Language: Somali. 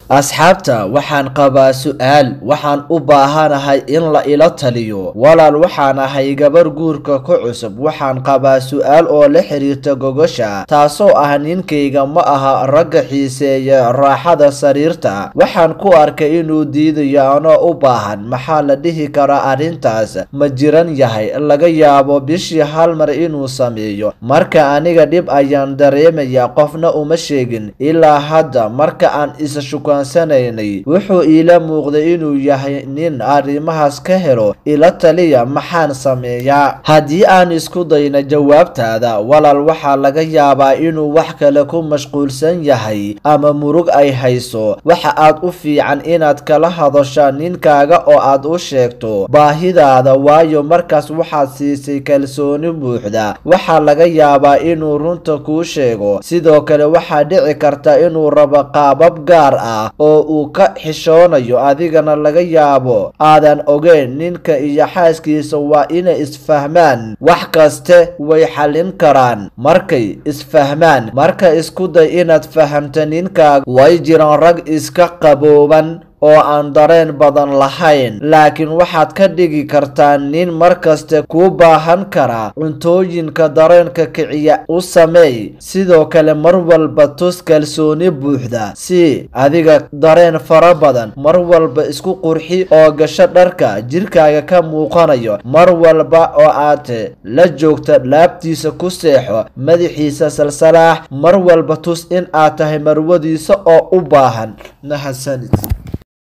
asxaabta waxaan qabaa su-aal waxaan u baahanahay in la ila taliyo walaal waxaan ahay gabar guurka ku cusub waxaan qabaa su-aal oo la xiriirta gogosha taasoo ah ninkayga ma aha ragga xiiseeya raaxada sariirta waxaan ku arkay inuu diidayo anoo u baahan maxaa la dhihi karaa arrintaas ma jiran yahay laga yaabo bishii hal mar inuu sameeyo marka aniga dhib ayaan dareemayaa qofna uma sheegin ilaa hadda marka aan isa shukaansanaynay wuxuu iila muuqday inuu yahay nin arrimahaas ka helo ila taliya maxaan sameeyaa haddii aan isku dayna jawaabtaada walaal waxaa laga yaabaa inuu wax kale ku mashquulsan yahay ama murug ay hayso waxa aad u fiican inaad kala hadashaa ninkaaga oo aad u sheegto baahidaada waayo markaas waxaad siisay kalsooni buuxda waxaa laga yaabaa inuu runta kuu sheego sidoo kale waxaa dhici karta inuu rabo qaabab gaar ah oo uu ka xishoonayo adigana laga yaabo aadan ogeyn ninka iyo xaaskiisa waa inay isfahmaan wax kaste way xallin karaan markay isfahmaan marka isku day inaad fahamta ninkaaga way jiraan rag iska qabooban oo aan dareen badan lahayn laakiin waxaad ka dhigi kartaa nin markaste kuu baahan kara cuntooyinka dareenka kiciya u sameey sidoo kale mar walba tus kalsooni buuxda si adiga dareen fara badan mar walba isku qurxi oo gasho dharka jirkaaga ka muuqanayo mar walba oo aad la joogta laabtiisa ku seexo madaxiisa salsalaax mar walba tus in aad tahay marwadiisa oo u baahan mahadsanid